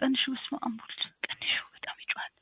ቀንሺው። በስመ አብ ወልድ ቀንሺው። በጣም ይጮሃል።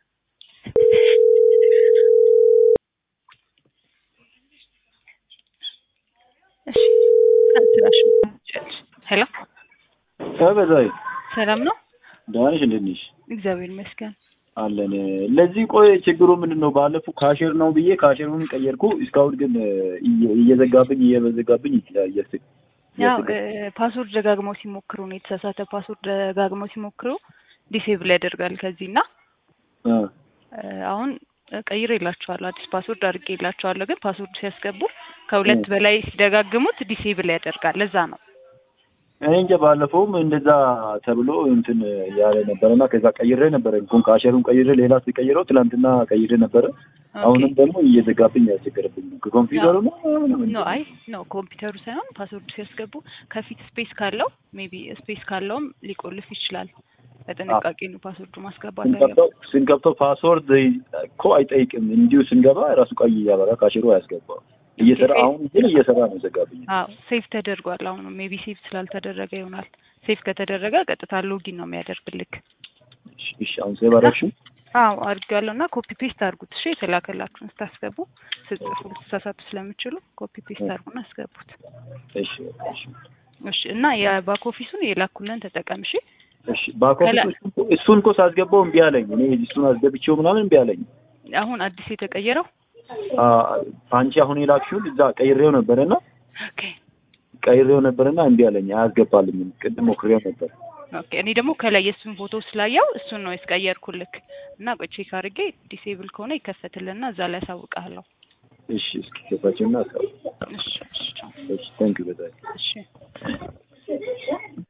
እሺ ስራሽ ሄሎ በዛይ ሰላም ነው? ደህና ነሽ? እንዴት ነሽ? እግዚአብሔር ይመስገን። አለን። ለዚህ ቆይ ችግሩ ምንድን ነው? ባለፈው ካሼር ነው ብዬ ካሼሩን ቀየርኩ። እስካሁን ግን እየ- እየዘጋብኝ እየበዘጋብኝ እያስ ያው ፓስወርድ ደጋግመው ሲሞክሩ ነው የተሳሳተ ፓስወርድ ደጋግመው ሲሞክሩ ዲሴብል ያደርጋል። ከዚህ እና እ አሁን ቀይሬ የላቸዋለሁ አዲስ ፓስወርድ አድርጌ የላቸዋለሁ። ግን ፓስወርድ ሲያስገቡ ከሁለት እ በላይ ሲደጋግሙት ዲሴብል ያደርጋል። ለዛ ነው እኔ እንጃ ባለፈውም እንደዛ ተብሎ እንትን ያለ ነበረና ከዛ ቀይሬ ነበረ እንኳን ካሼሩን ቀይሬ ሌላ ሲቀይረው ትላንትና ቀይሬ ነበረ። አሁንም ደግሞ እየዘጋብኝ ያስቸገረብኝ ነው። ከኮምፒውተሩ ነው ኖ አይ ኖ ኮምፒውተሩ ሳይሆን ፓስወርድ ሲያስገቡ ከፊት ስፔስ ካለው ሜቢ ስፔስ ካለውም ሊቆልፍ ይችላል። በጥንቃቄ ነው ፓስወርዱ ማስገባት ስንከፍተው ስንከፍተው ፓስወርድ እኮ አይጠይቅም። እንዲሁ ስንገባ ራሱ ቀይ እያበራ ካሽሮ አያስገባው እየሰራ አሁን ግን እየሰራ ነው ዘጋብኝ። አዎ ሴፍ ተደርጓል። አሁን ሜቢ ሴፍ ስላልተደረገ ይሆናል። ሴፍ ከተደረገ ቀጥታ ሎጊን ነው የሚያደርግልክ። እሺ እሺ፣ አሁን ሴቭ አደረግሽው? አዎ አድርጌዋለሁ እና ኮፒ ፔስት አድርጉት። እሺ የተላከላችሁን ስታስገቡ ስትጽፉ ልትሳሳቱ ስለምችሉ ኮፒ ፔስት አድርጉና አስገቡት። እሺ እሺ እሺ እና የባክ ኦፊሱን የላኩልን ተጠቀም። እሺ እሺ ባክ ኦፊስ እሱን እኮ ሳስገባው እምቢ አለኝ። እኔ እሱን አስገብቼው ምናምን እምቢ አለኝ። አሁን አዲስ የተቀየረው አ አንቺ አሁን የላክሽውን እዛ ቀይሬው ነበረና ኦኬ ቀይሬው ነበረና እምቢ አለኝ። አያስገባልኝም። ቅድም ሞክሬው ነበር። ኦኬ እኔ ደግሞ ከላይ የእሱን ፎቶ ስላየው እሱን ነው ያስቀየርኩልክ እና ቆይ ቼክ አድርጌ ዲሴብል ከሆነ ይከፈትልና እዛ ላይ አሳውቅሃለሁ። እሺ እስኪ ገባችሁና አስቀው እሺ እሺ ቻው። እሺ ታንክ ዩ በጣም እሺ